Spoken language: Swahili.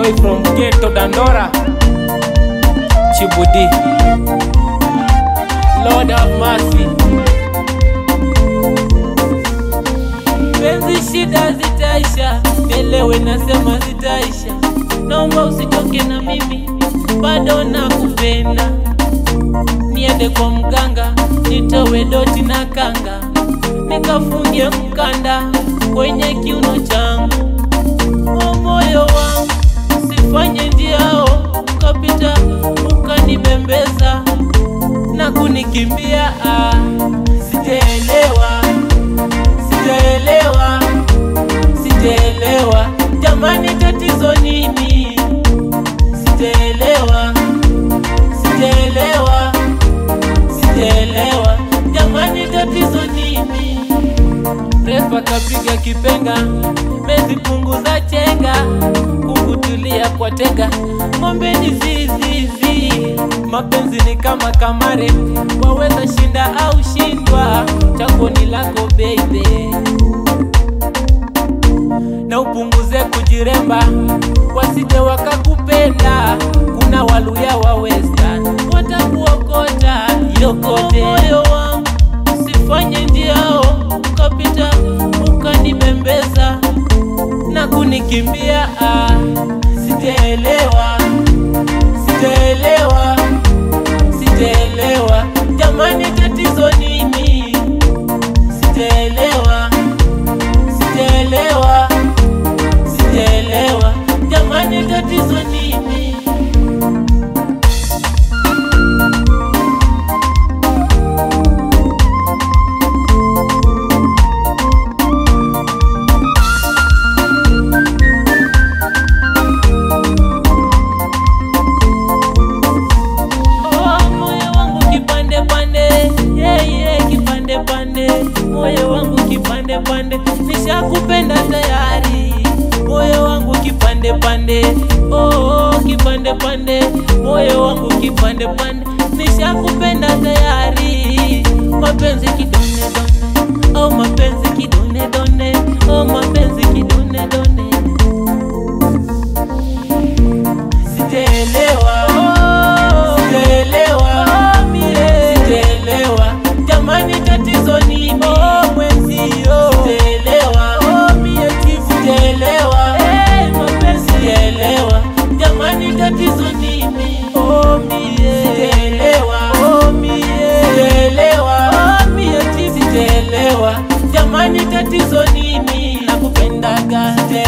boy from Ghetto Dandora, Chibudi. Lord have mercy. Penzi shida zitaisha, elewe nasema zitaisha. Naomba usitoke na mimi, bado nakupenda. Niende kwa mganga, nitowe doti na kanga, nikafungie mkanda kwenye kiuno changu. O moyo wangu, usifanye njiao ukapita ukanibembeza na kunikimbia. Ah, sijaelewa, sijaelewa, sijaelewa jamani, tatizo nini? Sijaelewa, sijaelewa, sijaelewa jamani, tatizo nini? Refa kapiga kipenga, mezipunguza chenga, kukutulia kwa tega, ng'ombe ni zizizi. Mapenzi ni kama kamare, waweza shinda au shindwa, chaguo ni lako baby, na upunguze kujiremba, wasije wakakupenda. Kuna waluya wa western watakuokota yokote. Moyo wangu usifanye njiao ukapita ukanibembeza na kunikimbia. Ah, sijaelewa, sijaelewa, sijaelewa jamani, tatizo nini? Sijaelewa, sijaelewa, sijaelewa jamani, tatizo nini? Oh, moyo wangu kipande pande, yeah, yeah, kipande pande, moyo wangu kipande pande, nishakupenda tayari. Moyo wangu kipande pande, oh, oh, kipande pande, moyo wangu kipande pande, nishakupenda tayari. Mapenzi kidone done, oh mapenzi kidone done, oh mapenzi kidone done. Sijaelewa, sijaelewa, sijaelewa jamani, tatizo nini? Mwenzio sijaelewa, sijaelewa, sijaelewa jamani, tatizo nini? Sijaelewa, sijaelewa, sijaelewa jamani, tatizo nini? Nakupendaga, sijaelewa